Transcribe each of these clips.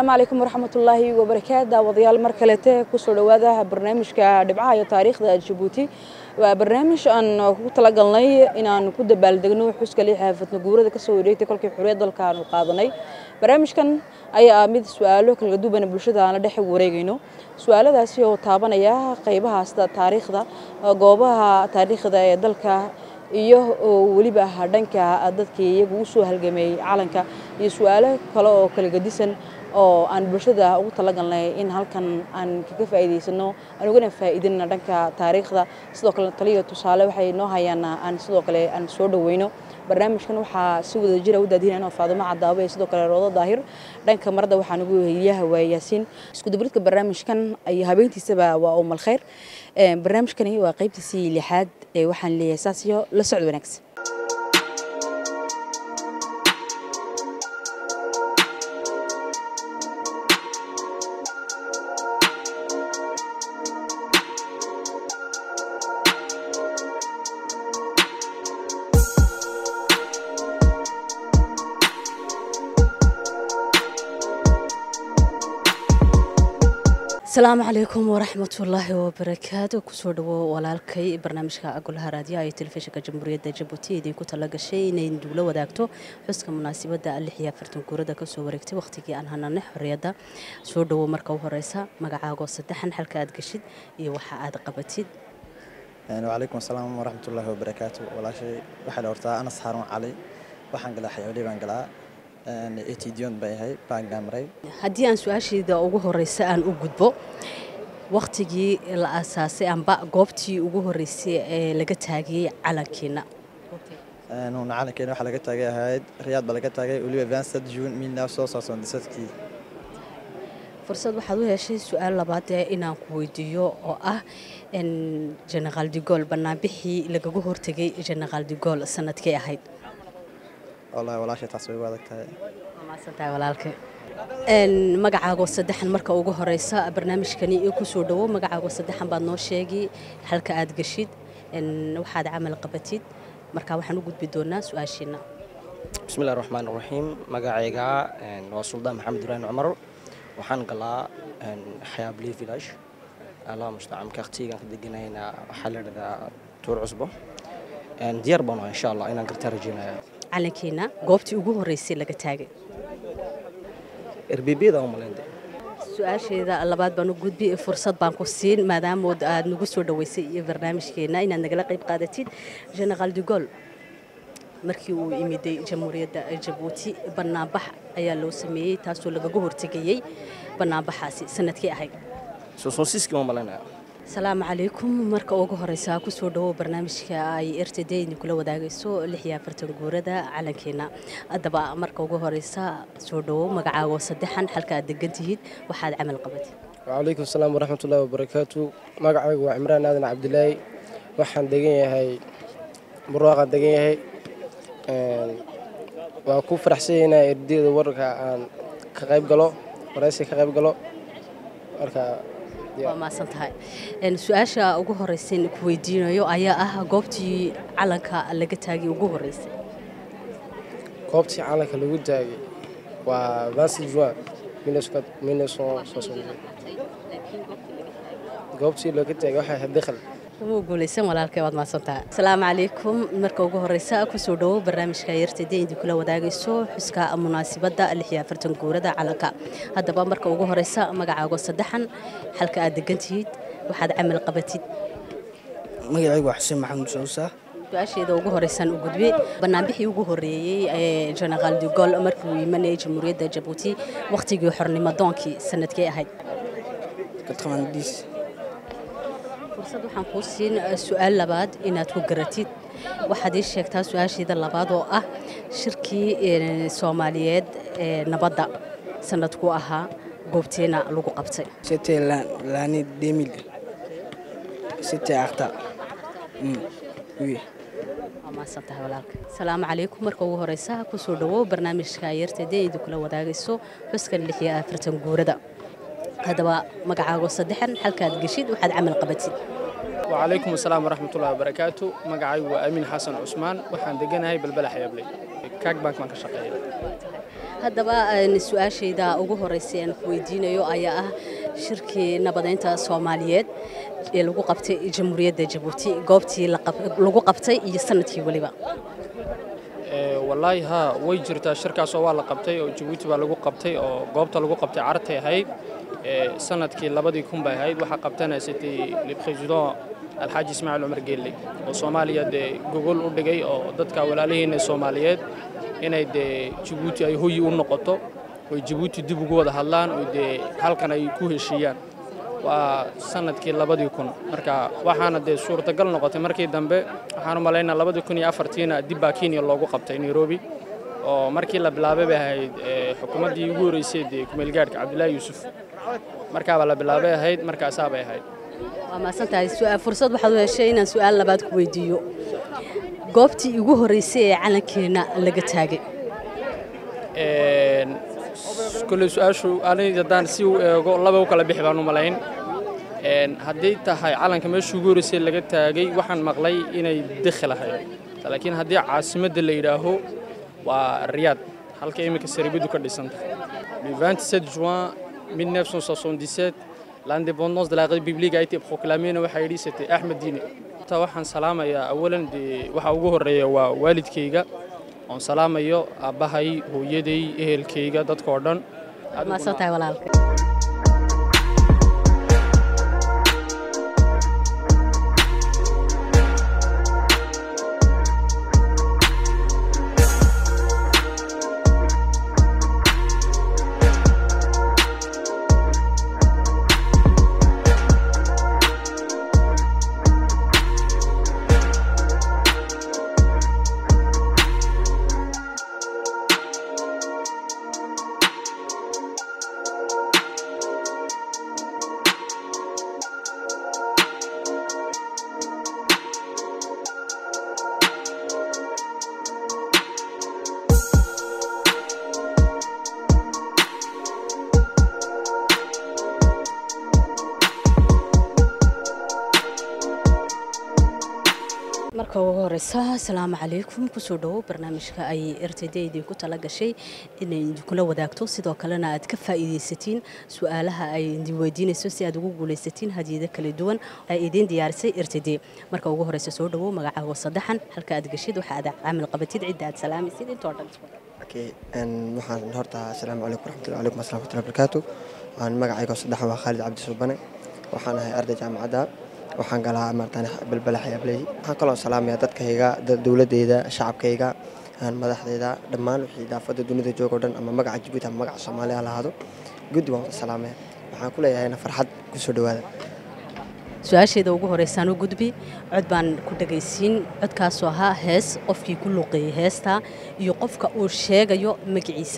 asalaamu calaykum waraxmatullaahi wabarakaatu daawadayaal mar kalete kusoo dhowaada barnaamijka dhibcaha iyo taariikhda jabuuti waa barnaamij aan ku talagalnay inaan ku dabaaldegno xuska liixa fatna guurada kasoo wareegtay kolkii xuriyad dalka aanu qaadanay barnaamijkan ayaa ah mid su-aalo kala duwan bulshada aan la dhex wareegayno su-aaladaasi oo taabanaya qaybaha sida taariikhda goobaha taariikhda ee dalka iyo weliba dhanka dadkii iyagu u soo halgameeyey calanka iyo su-aalo kale oo kala gedisan oo aan bulshada ugu talagalnay in halkan aan kaga faa'iidaysano aan ugana faa'iidinana dhanka taariikhda sidoo kale taliyo tusaale waxay noo hayaan aan sidoo kale aan soo dhaweyno barnaamijkan waxaa si wada jira u daadinayna faadimo cadaabo iyo sidoo kale roodo daahir dhanka marada waxaan ugu heliyaha waa yaasiin isku dubridka barnaamijkan iyo habeentiisaba waa umal khayr barnaamijkani waa qaybtiisii lixaad ee waxaan leeyahay saas iyo la socod wanaagsan asalaamu calaykum waraxmatullaahi wabarakaatu kusoo dhawo walaalkay barnaamijka golaha raadiyaha iyo telefishinka jamhuuriyadda jabuuti idinku tala gashay inay duulo wadaagto xuska munaasabadda lix iyo afartan guurada kasoo wareegtay wakhtigii aan hananay xorriyadda soo dhawo marka u horeysa magacaagoo saddexan xalka aad geshid iyo waxa aad qabatid wacalaykum asalaam waraxmatullaahi wabarakaatu walaashay waxaa la hortaa anas xaaruun cali waxaan galaa xayawli baan galaa etidion bay ahay baan gaamray haddii aan su-aashayda ugu horeysa aan u gudbo wakhtigii la asaasay amba goobtii ugu horeysay ee laga taagiyey calankiina nuuna calankeena waxaa laga taagay ahayd riyaad baa laga taagay weliba vincent june milnaa soo saarsan disadkii fursad waxaad u heshay su-aal labaad ee inaan ku weydiiyo oo ah generaal digol banaanbixii lagaga hortegay generaal digol sanadkay ahayd wallahi walaashay taas way u adag tahay maasantahay walaalka magacaagoo saddexan marka ugu horeysa barnaamijkani kusoo dhawo magacaagoo saddexan baad noo sheegi halka aad geshid waxaad camal qabatid marka waxaan u gudbi doonaa su-aashiina bismillahi raxmaan raxiim magacayga waa suldaan maxamed ibraahim cumar waxaan galaa xayaabley village allah mustacaan kakhtigan ka deganayna waxaa la dhahdaa tuur cusbo diyaar baan insha allah inaan gartaa rajeynaya calankiina goobtii ugu horeysay laga taagay erbebiyada u malaynde su-aasheeda labaad baan u gudbi fursad baan ku siin maadaamood aad nagu soo dhaweysay iyo barnaamijkeena inaad nagala qayb qaadatid generaal digol markii uu imiday jamhuuriyadda jabuuti banaanbax ayaa loo sameeyey taasoo lagaga hortegayey banaanbaxaasi sanadkii ahayd soosonsiiskii ma malaynaya asalaamu calaykum marka ugu horeysa kusoo dhawo barnaamijka ay r t d idinkula wadaagayso lix iyo afartan guurada calankeena haddaba marka ugu horeysa soo dhawo magacaago saddexan halka aad degan tihiid waxaad camal qabatid wacalaykum asalaam waraxmatullaahi wabarakaatu magacaygu waa cimraan aadan cabdilaahi waxaan degan yahay burwaaqaan degan yahay waa ku faraxsanya inaa erdiyada wararka aan ka qayb galo waraysiga ka qayb galo marka waa maasan tahay su-aasha ugu horeysan ku weydiinayo ayaa ah goobtii calanka laga taagay ugu horeysay goobtii calanka lagu taagay waa vansi juin goobtii looga taagay waxay ahayd dakhal kama guulaysan walaalkay waad mahadsantahay asalaamu calaykum marka ugu horeysa kusoo dhawo barnaamijka yartayda idinkula wadaagayso xuska munaasibadda lix iyo afartan guurada calanka haddaba marka ugu horeysa magacaago saddexan halka aad degan tihiid waxaad camal qabatid magacaygu waa xuseen maxamed soosa su-aasheeda ugu horeysaan u gudbe banaanbixii ugu horeeyey ee generaal digol markii uu imanayay jamhuuriyadda jabuuti wakhtigii xornimo doonkii sanadkee ahayd fursad waxaan kuu siin su-aal labaad inaad ku garatid waxaad ii sheegtaa su-aasheeda labaad oo ah shirkii soomaaliyeed ee nabadda sanadku ahaa goobteena lagu qabtay C'était l'année 2000. C'était à Arta. Mm. Oui. waa mahadsantahay walaalka asalaamu calaykum marka ugu horeysa kusoo dhawo barnaamijka yarteeda idinkula wadaagayso xuskan lix iyo afartan guurada haddaba magacaago saddexan halkaad geshid waxaad camal qabatid وعليكم السلام ورحمة الله وبركاته مقعي وأمين حسن عثمان وحان دقناهي بالبلح يبلي كاك بانك ما كشقية haddaba een, su-aashayda ugu horreysay aan ku weydiinayo ayaa ah shirkii nabadeynta soomaaliyeed ee lagu qabtay jamhuuriyadda jabuuti goobtii la qab- lagu qabtay iyo sanadkii weliba Ee, wallaahi haa way jirtaa shirkaasoo waa la qabtay oo jabuuti baa lagu qabtay oo goobta lagu qabtay cartay ahayd Ee, sanadkii labadii kun bay ahayd waxaa qabtana c'était le président alxaaji ismaaciil cumar geelle oo soomaaliya dee gogol u dhigay oo dadka walaalihiina soomaaliyeed inay dee jabuuti ay hoyi u noqoto oy jabuuti dib ugu wada hadlaan oo dee halkan ay ku heshiiyaan waa sanadkii labadii kun marka waxaana dee suurtagal noqotay markii dambe waxaan u malaynaa labadii kun iyo afartiina dib baa kenya loogu qabtay nairobi oo markii la bilaabay bay ahayd ee, xukuumaddii ugu horreysay dee kumeelgaadhka cabdilaahi yuusuf markaabaa la bilaabay ahayd markaasaa bay ahayd waa mahadsan tahay Su- fursad waxaad u heshay inaan su-aal labaad ku weydiiyo goobtii ugu horreysay ee calankeena laga taagay Een, s- kolley su-aashu aniga haddaan si u eego laba u kala bixi baan u malayn Een, hadday tahay calanka meeshii ugu horreysay laga taagay waxaan maqlay inay dekhel ahayd laakiin haddii caasimadda la yidhaaho waa riyaad halka iminka saribidu ka dhisan tahay le 27 juin 1977 l'indépendance de la république a été proclamée waxaa yidhi c'était axmed diine ta waxaan salaamayaa awalan dee waxa ugu horreeya waa waalidkayga oon salaamayo aabbahay hooyaday ehelkayga dadkoo dhan waad mahadsan tahay walaalka marka ugu horeysa asalaamu calaykum kusoo dhowow barnaamijka ay rtd idinku tala gashay inay idinkula wadaagto sidoo kalena aad ka faa'iidaysatiin su-aalaha ay idin weydiinayso si aad ugu guulaysatiin hadiyado kala duwan ay idiin diyaarisay rtd marka ugu horeysa soo dhowow magacaago saddexan halka aad geshid waxa aad caamil qabatid cidda aad salaamaysid intoo dhan Okay, een, waxaan horta asalaamu calaykum waraxmatullahi calaykum asalaam waraxmatullahi wabarakaatu waan magacayga saddex waa khaalid cabdi suubane waxaan ahay arday jaamacadda waxaan galaa maartaan balbala xayaabley waxaan kaloo salaamayaa dadkayga da- dowladeyda shacabkayga aan madaxdeyda dhammaan wixii daafada dunida jooga oo dhan ama magaca jabuuti ama magaca soomaaliya ha lahaado guddi waan wada salaamaya waxaan ku leeyahayna farxad kusoo dhowaada su-aasheeda ugu horeysaan u gudbi cod baan ku dhagaysiin codkaasoo ahaa hees qofkii ku luuqeeyey heesta iyo qofka uu sheegayo magaciisa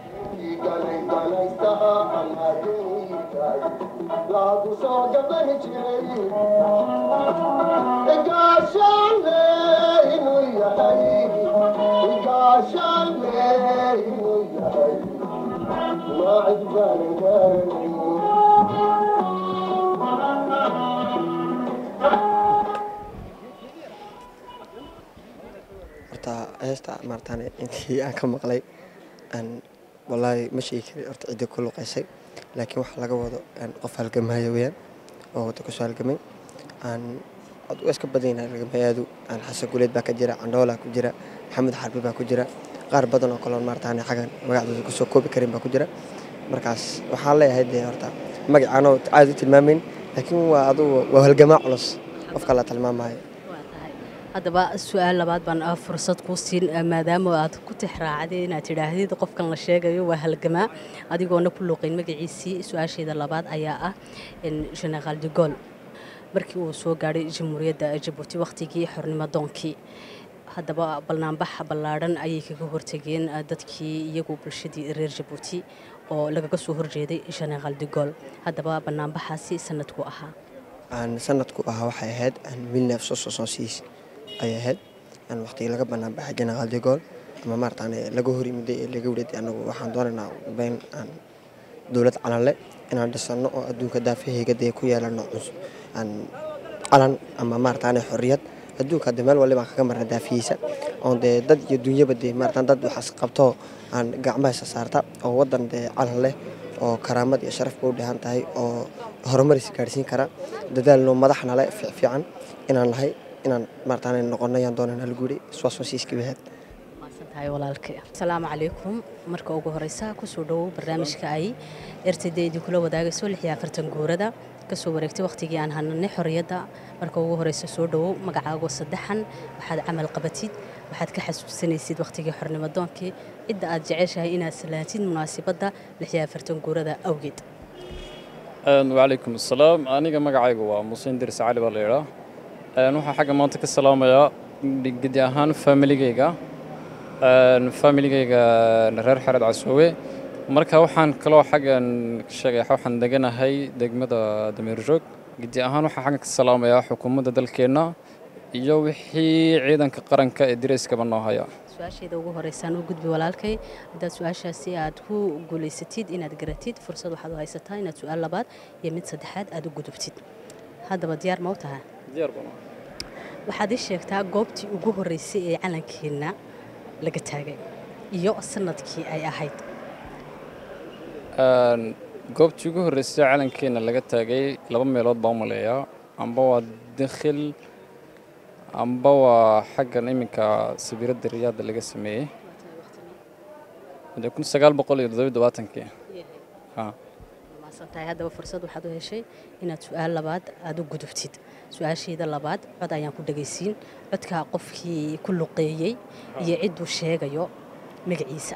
horta heesta maartaan intii aan ka maqlay aan wallaahi ma sheegi kari horta cidda ku luqaysay laakiin waxaa laga wado aan qof halgamaya weyaan oo wada kusoo halgamay aan ad u iska badan yahay halgamayaadu aan xasan guleed baa ka jira candhoola ku jira maxamed xarbi baa ku jira qaar badan oo kaloon maartaan xagan magacdooda kusoo koobi karin baa ku jira markaas waxaan leeyahay dee horta magacaanoo aad u tilmaamayn laakiin waa adugu waa halgamaa culus qofka la tilmaamayo haddaba su-aal labaad baan ah fursad kuu siin ah, maadaama aad ku tixraacday inaad tidhaahdid qofkan la sheegayo waa halgamaa adigoona ku luuqayn magaciisii su-aasheeda labaad ayaa ah generaal de gol markii uu soo gaadhay jamhuuriyadda jabuuti wakhtigii xornimo doonkii haddaba balnaanbax ballaadhan ayay kaga hortegeen ah, dadkii iyagu bulshadii reer jabuuti oo lagaga soo horjeeday generaal de gol haddaba banaanbaxaasi sanadku ahaa aan sanadku ahaa waxay ahayd milneef sososoonsiis ayay ahayd aan waqtigii laga banaan baxay generaal de gol ama maartaan laga hor yimiday ee laga wreeday anagu waxaan doonaynaa beyn aan dowlad calanle inaan dhisano oo adduunka daafaheyga dee ku yeelano cus aan calan ama maartaan xorriyad adduunka dee meel waliba kaga marna daafiyeysa oon dee dad iyo dunyaba dee maaratan dad waxaas qabto aan gacmahaysa saarta oo waddan dee calan leh oo karaamad iyo sharafba u dheehan tahay oo horumaris gaadhsiin kara dadaalno madaxna le fiican inaan nahay inaan maaratan noqono ayaan doonana lagu yidhi iswaaswasiiskibahaad tahay walaalkay asalaamu calaykum marka ugu horeysa kusoo dhowow barnaamijka ay rtd idinkula wadaagayso lix iyo afartan guurada kasoo wareegtay wakhtigii aan hananay xorriyadda marka ugu horeysa soo dhowow magacaago saddexan waxaad camal qabatid waxaad ka xasuusanaysid wakhtigii xornimo doonkii cidda aad jeceshahay inaad salaatid munaasibadda lix iyo afartan guurada awgeed wacalaykum asalaam aniga magacaygu waa musin diris cali baa la yidhaa waxaa xagga maanta ka salaamayaa gedi ahaan faamiligeyga faamiligeyga reer xared casoowe marka waxaan kaloo xaggan sheegay waxaan deganahay degmada dameerjoog gedi ahaan waxaan xaggan ka salaamayaa xukuumadda dalkeenna iyo wixii ciidanka qaranka ee dirayskaba noo haya su-aasheeda ugu horeysaan u gudbi walaalkay haddaad su-aashaasi aad ku guulaysatid inaad garatid fursad waxaad u haysataa inaad su-aal labaad iyo mid saddexaad aad u gudubtid haddaba diyaar ma u tahay waxaad ii sheegtaa goobtii ugu horreysay ee calankeenna laga taagay iyo sanadkii ay ahayd goobtii ugu horreysay calankeenna laga taagay laba meelood baa u maleeyaa amba waa dakhil amba waa xaggan iminka sabiiradda riyaadda laga sameeyey kun sagaal boqol iyo toddobiyo tobaatankii maasantahay haddaba fursad waxaad u heshay inaad su-aal labaad aada u gudubtid su-aasheeda labaad cod ayaan ku dhagaysiin codkaa qofkii ku luqeeyey iyo cidduu sheegayo magaciisa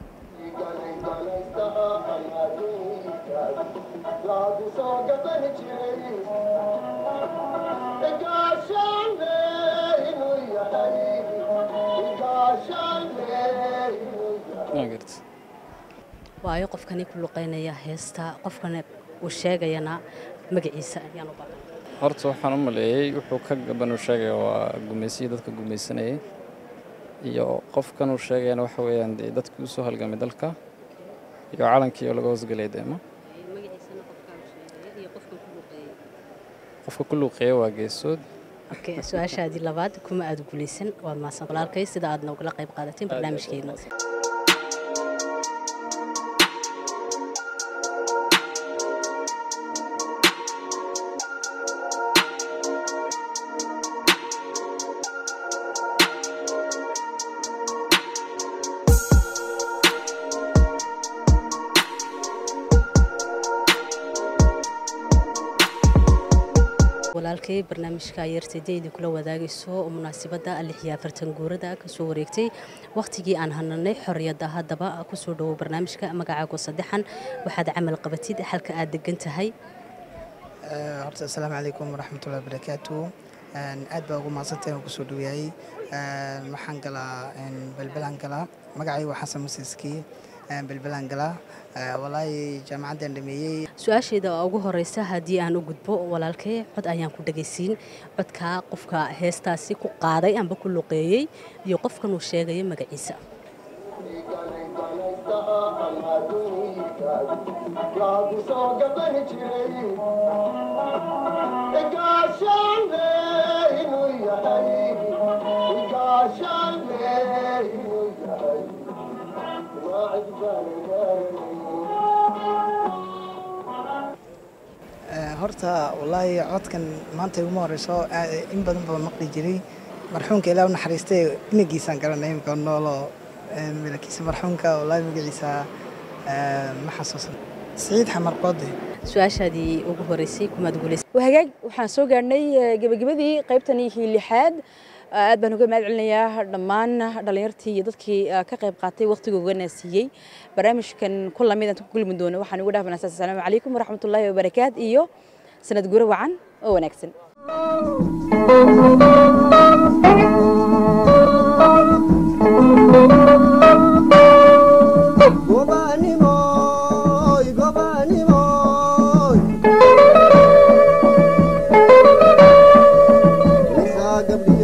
waayo qofkani ku luqeynaya heesta qofkana uu sheegayana magaciisa ayaan u baahan horta waxaan u maleeyey wuxuu ka gaban uu sheegaya waa gumaysiyi dadka gumaysanayay iyo qofkan uu sheegayana waxa weeyaan dee dadkii usoo halgamay dalka iyo calankii oo laga hoosgelay deema qofka ku luuqeeya waa geesood su-aashaadii labaad kuma aada guulaysan waad mahadsan walaalkay sida aad nogala qayb qaadateen barnaamijkeena walaalkay barnaamijka ayartayda idinkula wadaagayso oo munaasibadda lix iyo afartan guurada kasoo wareegtay wakhtigii aan hananay xorriyadda haddaba kusoo dhowow barnaamijka magacaago saddexan waxaad camal qabatid xalka aad degan tahay horta asalaamu calaykum waraxmatullahi wabarakaatu aad baa ugu mahadsantahay oo kusoo dhoweeyay waxaan galaa belbelaan galaa magacaygu waa xasan musiiski belbelaan galaa walaahi jaamacaddan dhameeyey su-aasheeda ugu horeysa haddii aan u gudbo walaalkay cod ayaan ku dhagaysiin codkaa qofka heestaasi ku qaaday amba ku luqeeyey iyo qofkan uu sheegaya magaciisa horta wallaahi codkan maanta iguma horeyso in badan baa maqli jiray marxuumka ilaa u naxariistay inagiisaan garanay imika noolo malakiisa marxuumka wallaahi magaciisa ma xasuusan siciid xamar qoode su-aashaadii ugu horeysay kumaad guulaysa hagaag waxaan soo gaarhnay gebagabadii qaybtanii lixaad aad baan uga mahad celinayaa dhammaan dhallinyartii iyo dadkii ka qayb qaatay wakhtigoogana siiyey barnaamijkan ku lamid aan ku kulmi doono waxaan ugu dhaafanaas asalaamu calaykum waraxmatullaahi wabarakaat iyo sanad guro wacan oo wanaagsan gabdhi